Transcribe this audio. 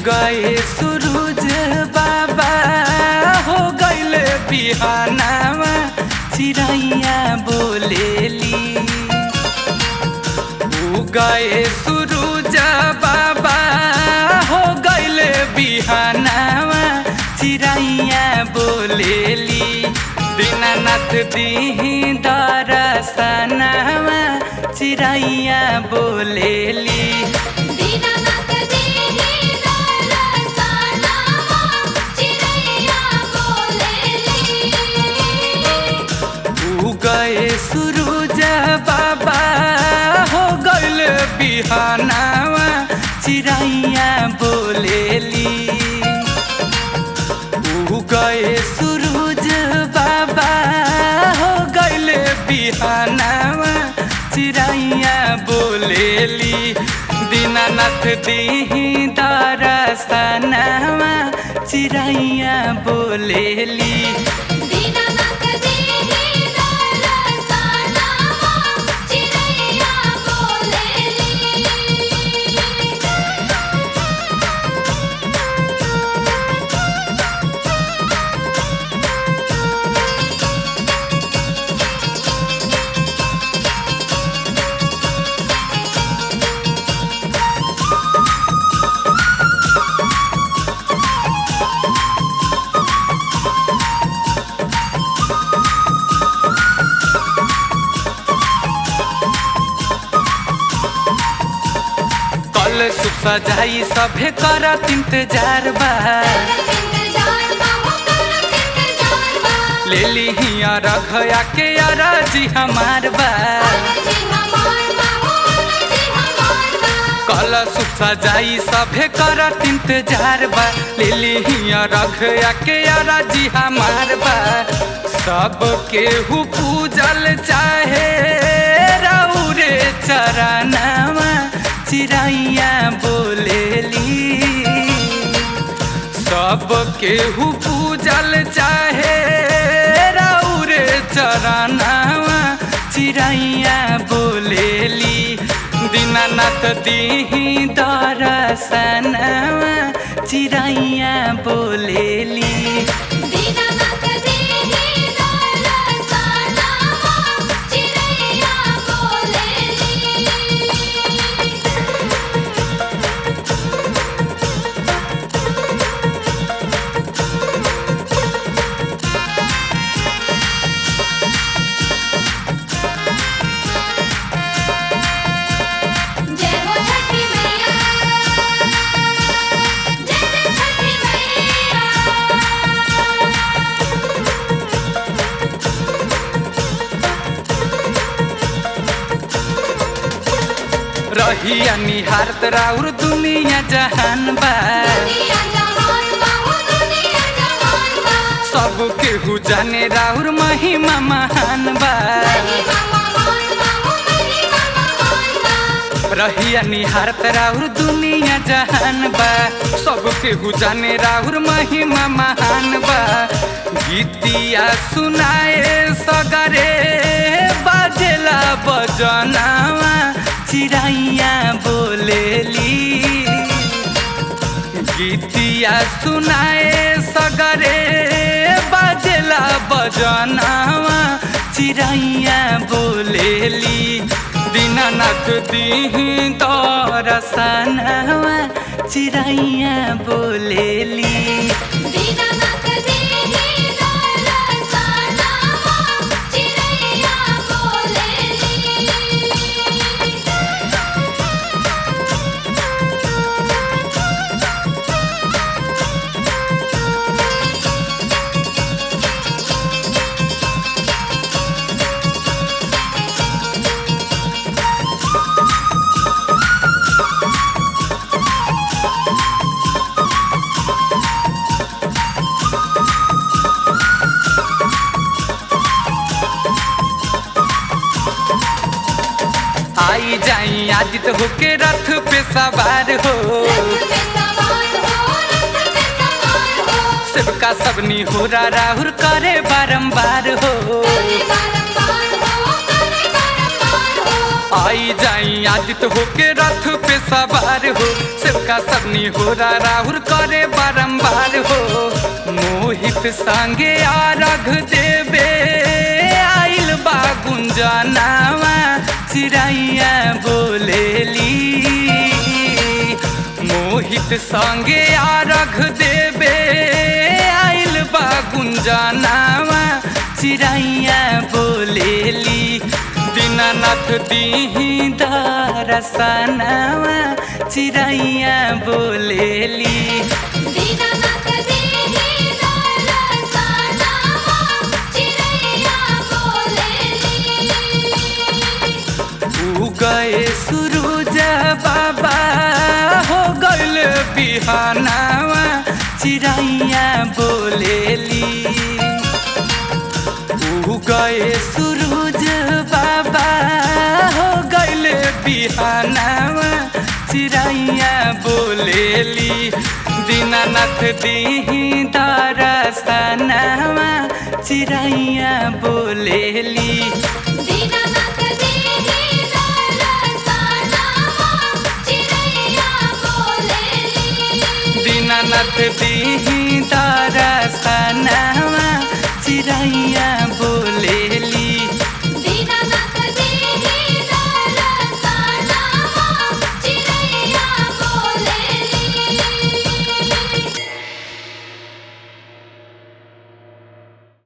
गए सूरज बाबा हो गइले बिहानावा चिड़ैया बोलेली उ गए सूरज बाबा हो गइले बिहानावा चिड़ैया बोलेली दीनानाथ दीही दरसनावा चिड़ैया बोलेली दीनानाथ देहि दरसनावा चिड़ैया बोलेली उ गए सूरज बाबा हो गइल बिहानावा चिड़ैया बोलेली उ गए सूरज बाबा हो गइल बिहानावा चिड़ैया बोलेली दीनानाथ दीही दरसनावा चिड़ैया बोलेली दीनानाथ देहि दरसनावा चिड़ैया बोलेली कल सुख सजाई सभे करत इंतजार बा इंतजार बाबू करत इंतजार बा ले ली हिया रखया के अरजी हमार बा जी हमार बाबू जी हमार बा कल सुख सजाई सभे करत इंतजार बा ले ली हिया रखया के अरजी हमार बा सब केहू पूजल चाहे रौरे चरनावा चिड़ैया बोलेली सब केहू पूजल चाहे रौरे चरनावा चिड़ैया बोलेली दीनानाथ दीही दरसनावा चिड़ैया बोलेली दीनानाथ देहि दरसनावा चिड़ैया बोलेली जय हो छठी मैया जय जय छठी मैया रहिया निहारत राउर दुनिया जहान बा दुनिया जहान बाबू दुनिया जहान बा सब केहू जाने राउर महिमा महान बा महिमा महान बाबू महिमा महान बा रहिया निहारत राउर दुनिया जहान बा सब केहू जाने राउर महिमा महान बा गीतिया सुनाए सगरे बाजेला बजनावा चिड़ैया बोलेली गीतिया सुनाए सगरे बाजेला बजनावा चिड़ैया बोलेली दीनानाथ दीही दरसनावा चिड़ैया बोलेली दीनानाथ देहि दरसनावा चिड़ैया बोलेली आई जाई आदित होके रथ पे सवार हो रथ पे सवार हो रथ पे सवार हो सबका सबनी हो राहुल करे बारंबार हो करे बारंबार हो करे बारंबार हो आई जाई आदित होके रथ पे सवार हो सबका सेवका सबनी हो राहुल करे बारंबार हो मोहित संगे आरघ देवे आइल बा गुंजनावा चिड़ैया बोलेली मोहित संगे आरघ देवे आइल बा गुंजनावा चिड़ैया बोलेली दीनानाथ दीही दरसनावा चिड़ैया बोलेली दीनानाथ दीनी दरसनावा चिड़ैया बोलेली उगए सूरज बाबा हो गइल बिहानावा चिड़ैया बोलेली उगए सूरज बाबा हो गइल बिहानावा चिड़ैया बोलेली दीनानाथ दीही दरसनावा चिड़ैया बोलेली दीनानाथ दीनी दरसनावा चिड़ैया बोलेली दीनानाथ दीही दरसनावा चिड़ैया बोले